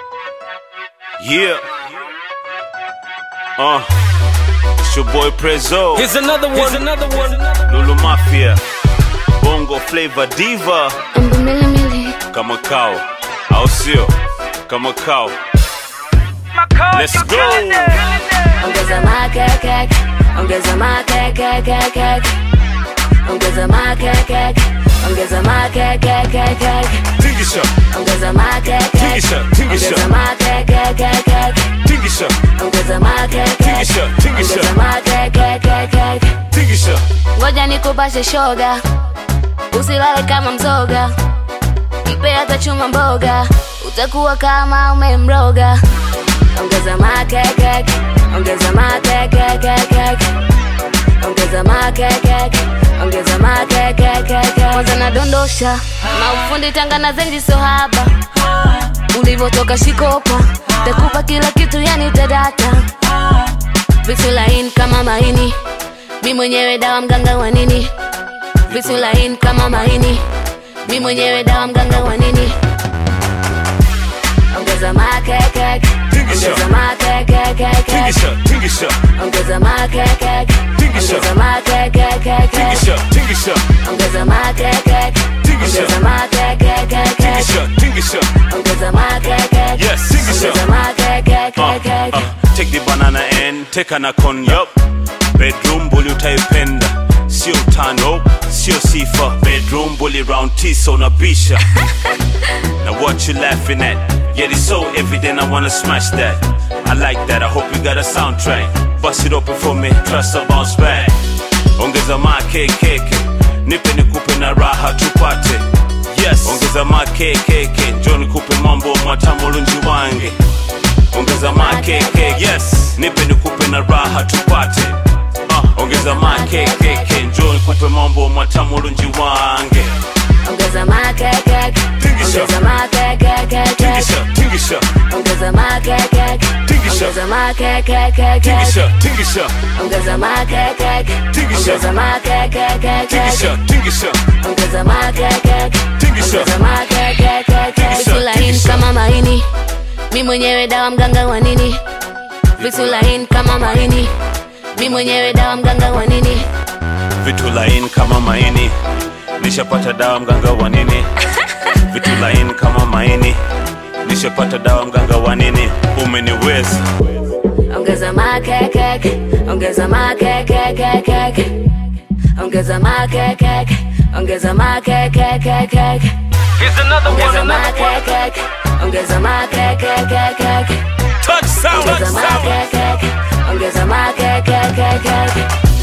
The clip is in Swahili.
Yeah. Uh. It's your boy Prezzo. Here's another one. Here's another one. Lulu Mafia. Bongo Flavor Diva. Umbu mili mili, Kama kao. Au sio? Kama kao. Let's go. ongeza makeke, ongeza makeke, ongeza makeke, ongeza makeke, Tingisha. ongeza makeke, Tingisha. Tingisha. ongeza makeke, Tingisha. ongeza makeke, Tingisha. Tingisha. ongeza makeke. Tingisha. Ngoja nikupashe shoga, usilale kama mzoga, mpe hata chuma mboga, utakuwa kama umemroga. Ongeza makeke, ongeza makeke, ongeza makeke, ongeza makeke. Kwanza nadondosha maufundi Tanga na zenji sohaba, ulivyotoka shikopa, takupa kila kitu yani tadata, vitu laini kama maini mi mwenyewe dawa mganga wa nini vitu laini kama maini mi mwenyewe dawa mganga wa nini ongeza makeke Tingisha. ongeza makeke Tingisha. Tingisha. ongeza makeke Tingisha. ongeza makeke Tingisha. Tingisha. ongeza makeke Tingisha. ongeza makeke Tingisha. Tingisha. ongeza makeke Yes, tingisha. ongeza makeke Uh, uh, take the banana and take an con yup bedroom bully utaipenda sio tano sio sifa bedroom bully round tisa unabisha now what you laughing at yeah it's so evident i wanna smash that i like that i hope you got a soundtrack bust it open for me trust a bounce back ongeza makekeke nipe nikupe na raha tupate yes ongeza makekeke njo nikupe mambo matamu lunji wange ongeza makekeke yes nipe nikupe na raha tupate uh, ongeza makekeke njo nikupe mambo matamu lunji wange ongeza makeke Tingisha. ongeza makeke tingisha tingisha ongeza makeke Tingisha. ongeza makeke tingisha tingisha ongeza makeke Tingisha. ongeza makeke tingisha tingisha ongeza makeke Tingisha. ongeza makeke Tingisha. vitu laini Tingisha. kama maini mi mwenyewe dawa mganga wa nini vitu laini kama maini mi mwenyewe dawa mganga wa nini vitu laini kama maini nishapata dawa mganga wa nini vitu laini kama maini nishapata dawa mganga wa nini umeniweza ongeza makeke ongeza makeke ongeza makeke ongeza makeke Here's another one. ongeza Another one. makeke ongeza makeke touch sound, touch ongeza sound. makeke ongeza makeke